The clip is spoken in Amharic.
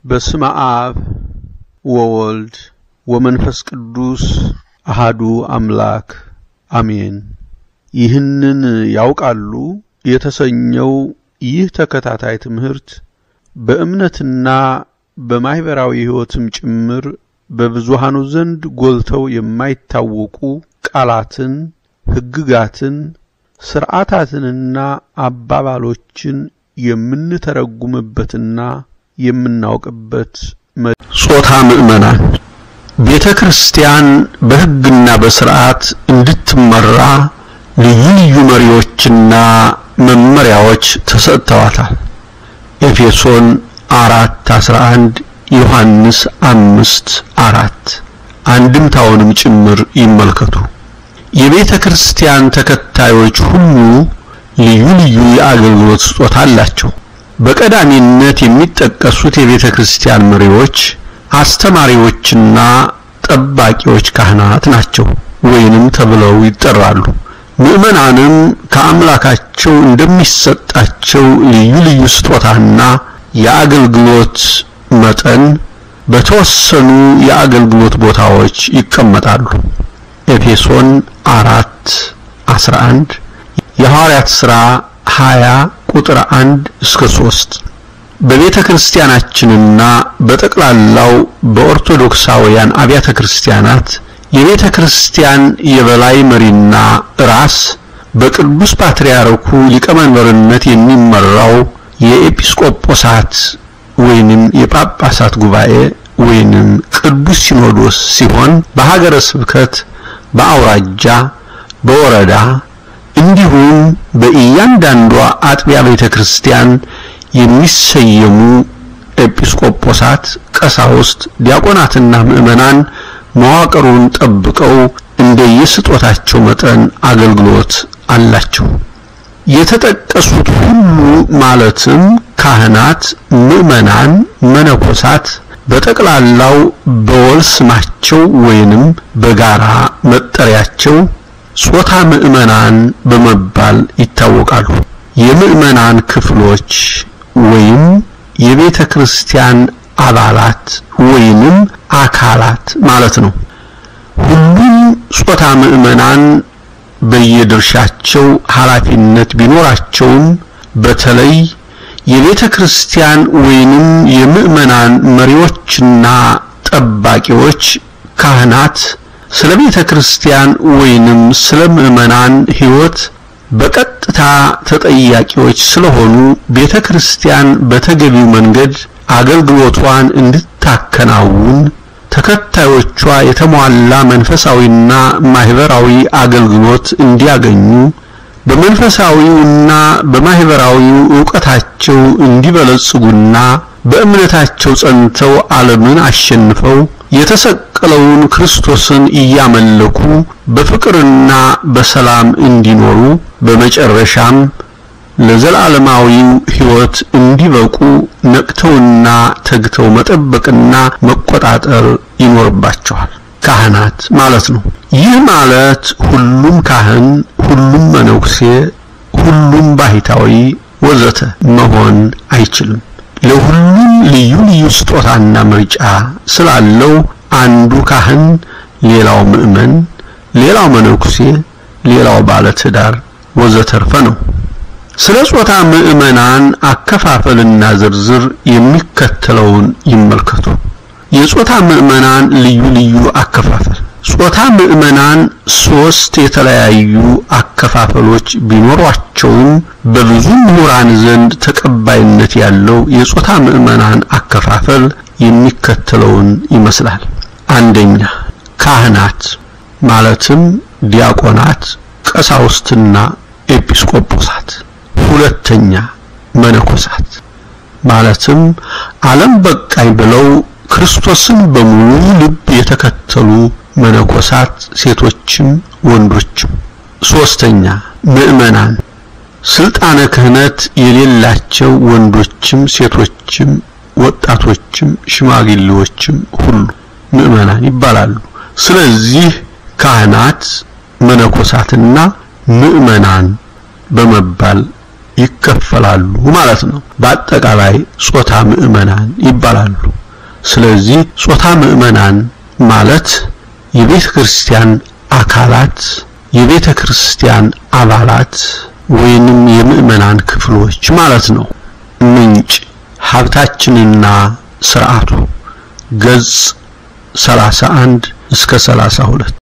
በስመ አብ ወወልድ ወመንፈስ ቅዱስ አሃዱ አምላክ አሜን። ይህንን ያውቃሉ የተሰኘው ይህ ተከታታይ ትምህርት በእምነትና በማኅበራዊ ሕይወትም ጭምር በብዙሃኑ ዘንድ ጎልተው የማይታወቁ ቃላትን፣ ሕግጋትን፣ ሥርዓታትንና አባባሎችን የምንተረጉምበትና የምናውቅበት ጾታ ምዕመናን ቤተ ክርስቲያን በሕግና በሥርዓት እንድትመራ ልዩ ልዩ መሪዎችና መመሪያዎች ተሰጥተዋታል። ኤፌሶን አራት አስራ አንድ ዮሐንስ አምስት አራት አንድምታውንም ጭምር ይመልከቱ። የቤተ ክርስቲያን ተከታዮች ሁሉ ልዩ ልዩ የአገልግሎት ስጦታ አላቸው። በቀዳሚነት የሚጠቀሱት የቤተ ክርስቲያን መሪዎች፣ አስተማሪዎችና ጠባቂዎች ካህናት ናቸው ወይንም ተብለው ይጠራሉ። ምዕመናንም ከአምላካቸው እንደሚሰጣቸው ልዩ ልዩ ስጦታና የአገልግሎት መጠን በተወሰኑ የአገልግሎት ቦታዎች ይቀመጣሉ። ኤፌሶን አራት አስራ አንድ የሐዋርያት ሥራ 20 ቁጥር 1 እስከ 3 በቤተ ክርስቲያናችንና በጠቅላላው በኦርቶዶክሳውያን አብያተ ክርስቲያናት የቤተ ክርስቲያን የበላይ መሪና ራስ በቅዱስ ፓትርያርኩ ሊቀመንበርነት የሚመራው የኤጲስቆጶሳት ወይንም የጳጳሳት ጉባኤ ወይንም ቅዱስ ሲኖዶስ ሲሆን በሀገረ ስብከት፣ በአውራጃ፣ በወረዳ እንዲሁም በእያንዳንዷ አጥቢያ ቤተ ክርስቲያን የሚሰየሙ ኤጲስቆጶሳት፣ ቀሳውስት፣ ዲያቆናትና ምዕመናን መዋቅሩን ጠብቀው እንደየስጦታቸው መጠን አገልግሎት አላቸው። የተጠቀሱት ሁሉ ማለትም ካህናት፣ ምዕመናን፣ መነኮሳት በጠቅላላው በወል ስማቸው ወይንም በጋራ መጠሪያቸው ጾታ ምዕመናን በመባል ይታወቃሉ። የምዕመናን ክፍሎች ወይም የቤተ ክርስቲያን አባላት ወይንም አካላት ማለት ነው። ሁሉም ጾታ ምዕመናን በየድርሻቸው ኃላፊነት ቢኖራቸውም በተለይ የቤተ ክርስቲያን ወይንም የምዕመናን መሪዎችና ጠባቂዎች ካህናት ስለ ቤተ ክርስቲያን ወይንም ስለ ምዕመናን ሕይወት በቀጥታ ተጠያቂዎች ስለሆኑ ቤተ ክርስቲያን በተገቢው መንገድ አገልግሎቷን እንድታከናውን ተከታዮቿ የተሟላ መንፈሳዊና ማህበራዊ አገልግሎት እንዲያገኙ በመንፈሳዊውና በማህበራዊው ዕውቀታቸው እንዲበለጽጉና በእምነታቸው ጸንተው ዓለምን አሸንፈው የተሰቀለውን ክርስቶስን እያመለኩ በፍቅርና በሰላም እንዲኖሩ በመጨረሻም ለዘላለማዊው ሕይወት እንዲበቁ ነቅተውና ተግተው መጠበቅና መቆጣጠር ይኖርባቸዋል። ካህናት ማለት ነው። ይህ ማለት ሁሉም ካህን፣ ሁሉም መነኩሴ፣ ሁሉም ባህታዊ ወዘተ መሆን አይችልም። ለሁሉም ልዩ ልዩ ስጦታና ምርጫ ስላለው አንዱ ካህን፣ ሌላው ምዕመን፣ ሌላው መነኩሴ፣ ሌላው ባለትዳር ወዘተርፈ ነው። ስለ ጾታ ምዕመናን አከፋፈልና ዝርዝር የሚከተለውን ይመልከቱ። የጾታ ምዕመናን ልዩ ልዩ አከፋፈል። ጾታ ምዕመናን ሶስት የተለያዩ አከፋፈሎች ቢኖሯቸውም በብዙ ምሁራን ዘንድ ተቀባይነት ያለው የጾታ ምዕመናን አከፋፈል የሚከተለውን ይመስላል። አንደኛ ካህናት ማለትም ዲያቆናት፣ ቀሳውስትና ኤጲስቆጶሳት። ሁለተኛ መነኮሳት ማለትም ዓለም በቃኝ ብለው ክርስቶስን በሙሉ ልብ የተከተሉ መነኮሳት ሴቶችም ወንዶችም። ሶስተኛ ምዕመናን ስልጣነ ክህነት የሌላቸው ወንዶችም ሴቶችም ወጣቶችም ሽማግሌዎችም ሁሉ ምዕመናን ይባላሉ። ስለዚህ ካህናት መነኮሳትና ምዕመናን በመባል ይከፈላሉ ማለት ነው። በአጠቃላይ ጾታ ምዕመናን ይባላሉ። ስለዚህ ጾታ ምዕመናን ማለት የቤተ ክርስቲያን አካላት፣ የቤተ ክርስቲያን አባላት ወይንም የምዕመናን ክፍሎች ማለት ነው። ምንጭ ሀብታችንና ስርዓቱ ገጽ 31 እስከ 32